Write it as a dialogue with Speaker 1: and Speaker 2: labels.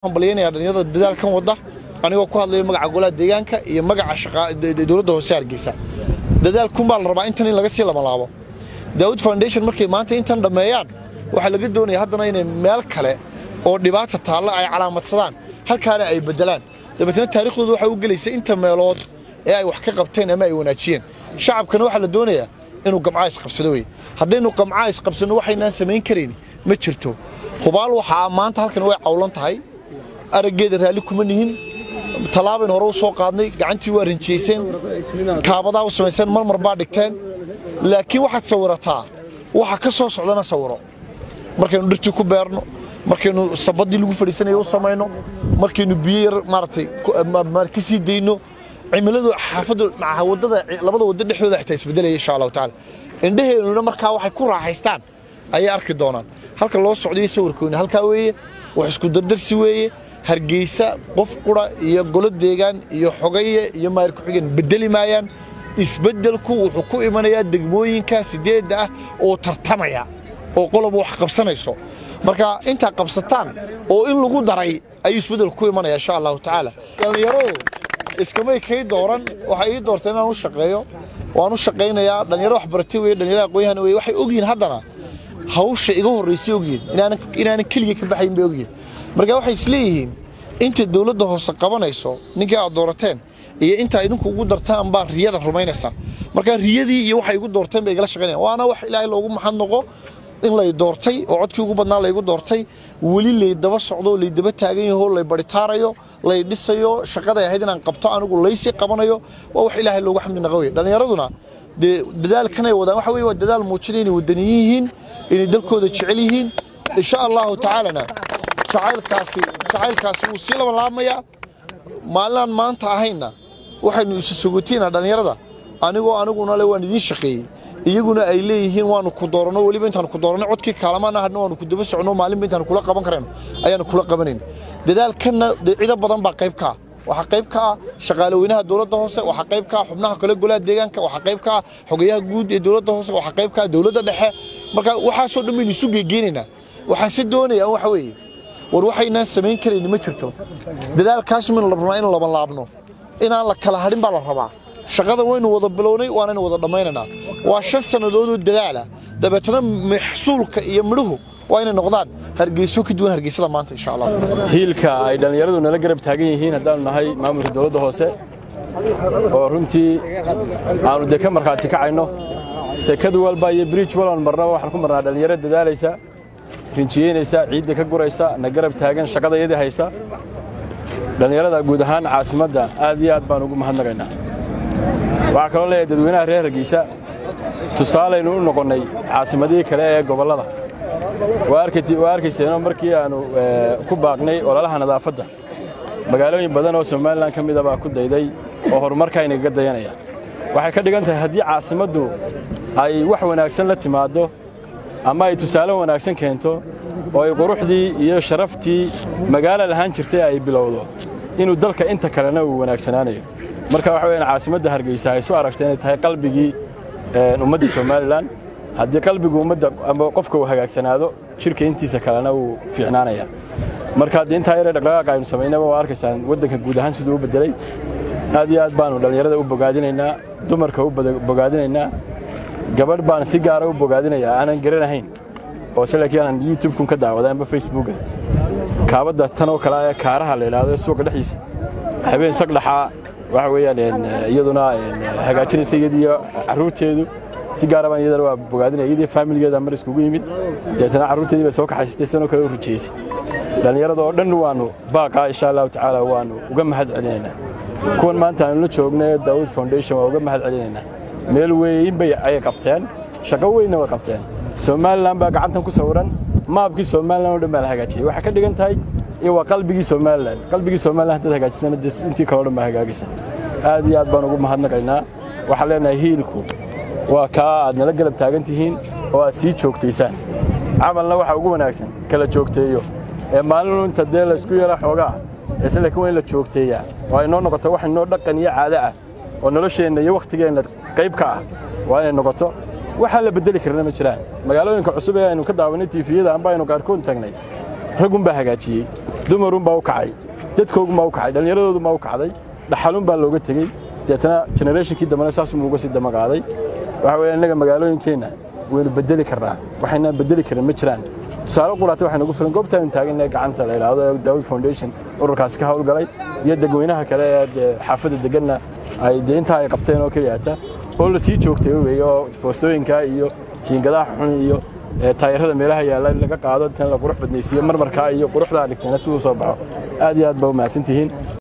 Speaker 1: hambalyaynaya dhalinyarada dadaalkan wadda anigoo ku hadlaya magaca golaha deegaanka iyo magaca dowladda hoose hargeysa dadaalkunbaa la rabaa intan in laga sii lamalaabo daawud foundation markay maanta intan dhammeeyaan waxaa laga doonaya haddana inay meel kale oo dhibaata taalla ay calaamadsadaan halkaana ay beddelaan dabeetna taariikhdooda waxay u gelaysa inta meelood ee ay wax ka qabteen ama ay wanaajiyeen shacabkana waxaa la doonayaa inuu gamcaa isqabsado wey haddaynu gamcaa isqabsanno waxaynaan samayn karayn ma jirto hubaal waxaa maanta halkan way cawlan tahay araggeeda raalli kuma nihin tallaabayn hore u soo qaadnay gacantii waa rinjiyayseen kaabadaa u samayseen marmar baa dhigteen laakiin waxaad sawirataa waxa ka soo socdana sawiro markaynu dhirtii ku beerno markaynu sabaddii lagu fadhiisanaya u samayno markaynu biyo yar maaragtay ka sii dayno cimiladu xaafaddu maca waddada labada waddo dhexdooda xitaa isbedelaya insha allahu tacaala indhaheennuna markaa waxay ku raaxaystaan ayay arki doonaan halka loo socdayo sawirkoona halkaa weeye wax isku dardarsi weeye hargeysa qof qura iyo golo deegaan iyo xogaye iyo maayir ku-xigeen bedeli maayaan isbeddelku wuxuu ku imanayaa degmooyinka sideedda ah oo tartamaya oo qoloba wax qabsanayso marka intaa qabsataan oo in lagu daray ayuu isbeddelku ku imanaya insha allahu tacaala dhallinyaradu iskamay kay dooran waxay ii doortay inaan u shaqeeyo waan u shaqaynayaa dhallinyaro waxbaratay weye dhallinyaro aqoon-yahan weye waxay ogyihiin haddana hawsha iga horraysay ogyihiin inaanan keliga ka baxayn bay ogyihiin marka waxay isleeyihiin inta dowladda hoose qabanayso ninkii aad doorateen iyo inta idinku ugu dartaan baa riyada rumaynaysaa marka riyadii iyo waxay igu doorteen bay igala shaqaynayaan waana wax ilaahay loogu maxad noqo in lay doortay oo codkii ugu badnaa laygu doortay weli laydaba socdo laydaba taagan yaho lay baritaarayo lay dhisayo shaqaday ahayd inaan qabto anigu laysii qabanayo waa wax ilaahay loogu xamdi naqa wey dhallinyaraduna dee dadaalkanay wadaan waxa weye waa dadaal muujinaya inay wadaniyin yihiin inay dalkooda jecel yihiin insha allahu tacaalana jacaylkaasi jacaylkaasi wuu sii labanlaabmayaa maalinaan maanta ahayna waxaynu isu sugotiinaa dhallinyarada anigoo aniguna le waan idiin shaqeeyey iyaguna ay leeyihiin waanu ku dooranno weliba intaanu ku dooranno codkii kaalamaan ahadna waanu ku daba socno maalinba intaanu kula qaban karayno ayaanu kula qabanayn dadaalkanna dee cido badan baa qayb ka ah waxaa qayb ka ah shaqaale weynaha dowladda hoose waxaa qayb ka ah xubnaha kale golaha deegaanka waxaa qayb ka ah xogayaha guud ee dowladda hoose waxaa qayb ka ah dowladda dhexe marka waxaasoo dhan baynu isu geegeenaynaa waxaan se doonayaa waxa weeye war waxaynaan samayn karayni ma jirto dadaalkaas maynu la rabnaa in laban laabno inaan la kala hadhin baa la rabaa shaqadan waynu wada bilownay waanaynu wada dhammaynaynaa waa shan sannadoodoo dadaala dabeetana maxsuulka iyo midhuhu waa inay noqdaan hargeyso ka duwan hargeysada maanta insha allah
Speaker 2: hiilka ay dhallinyaradu nala garab taagan yihiin haddaanu nahay maamulka dowladda hoose oo runtii aanu dee ka markhaati kacayno sekad walba iyo briij walban marnaba waxaan ku marnaa dhallinyaro dadaalaysa rinjiyeynaysa ciidda ka guraysa na garab taagan shaqada iyadii haysa dhallinyarada guud ahaan caasimadda aad iyo aad baan ugu mahadnaqaynaa waxaa kaloo leeyahay dadweynaha reer hargeysa tusaalaynu u noqonnay caasimadihii kale ee gobollada waa arkayseenoo markii aannu ku baaqnay ololaha nadaafadda magaalooyin badan oo somalilan ka mida baa ku dayday oo horumarkaynagaga dayanaya waxay ka dhigan tahay haddii caasimaddu ay wax wanaagsan la timaaddo ama ay tusaale wanaagsan keento oo ay quruxdii iyo sharaftii magaalo lahaan jirtay ay bilowdo inuu dalka inta kalena uu wanaagsanaanayo marka waxa weyaan caasimadda hargeysa ay isu aragtay inay tahay qalbigii ummadda somalilan haddii qalbigu ummadda ama qofka uu hagaagsanaado jirka intiisa kalena wuu fiicnaanaya marka haddii intaa yaree dhaqdhaqaaqa aynu samaynaba waa arkaysaan waddanka guud ahaan siduu u beddelay aad iyo aad baanu dhallinyarada u bogaadinaynaa dumarka u bogaadinaynaa gabadh baan si gaara u bogaadinayaa aanan garanahayn oo se laakiin aanan youtube-kun ka daawaday amba facebooka kaabadda tan oo kale ee kaaraha la idhaahdo suuqa dhexdiisa habeen sagdhaxaa waxa weeyaan iyaduna hagaajinaysa iyadiiyo carruurteedu si gaara baan iyadana waa bogaadinaya iyadii faamiligeeda mar iskugu yimid deetana carruurteedii bay soo kaxaysatay sanoo kale u rijeysay dhallinyarada oo dhan waannu baaqaa insha allahu tacaala waannu uga mahad celinaynaa kuwan maanta aanu la joogna ee daawud foundation waa uga mahad celinaynaa meel weyn bay ayay qabteen shaqo weynna way qabteen somalilan baa gacantan ku sawiran maabkii somalilan oo dhan baa la hagaajiyey waxay ka dhigan tahay in waa qalbigii somalilan qalbigii somalilan haddaad hagaajisana dee intii kaleo dhan baa hagaagaysa aad iyo aad baan ugu mahadnaqaynaa waxaan leenahay hiilku waa kaa aad nala garab taagan tihiin oo aad sii joogtaysaan camalna waxa ugu wanaagsan kala joogteeyo ee maalinu inta dee laysku yara xoogaa ese laakiin waa in la joogteeyaa oo ay noo noqoto wax inoo dhaqan iyo caado ah oo nolosheenna iyo wakhtigeenna qayb ka ah waa inay noqoto waxaan la beddeli karna ma jiraan magaalooyinka cusub ee aynu ka daawanay tiifiyada amba aynu qaarkood tagnay raggun baa hagaajiyey dumarunbaa u kacay dadkoogunbaa u kacay dhallinyaradoodunbaa u kacday dhaxalun baa looga tegey deetana generationkii dambena saasuma uga sii damaqaaday waxa weeye innaga magaalooyinkeenna waynu bedeli karnaa waxaynaan bedeli karin ma jiraan tusaale quraata waxay nagu filan goobtaaynu taagannahay gacanta la idhaahdo ee daawud foundation ururkaasi ka howlgalay iyo dadweynaha kale ee dee xaafadda deganna ay dee intaa ay qabteen oo keliyaata oo la sii joogtay weeye oo foostooyinka iyo jiingadaha xun iyo taayarada meelaha yaalla in laga qaado tan la qurux badnaysiiyo marmarkaa iyo quruxdaa dhigteena siduu soo baxo aad iyo aad baa u mahadsantihiin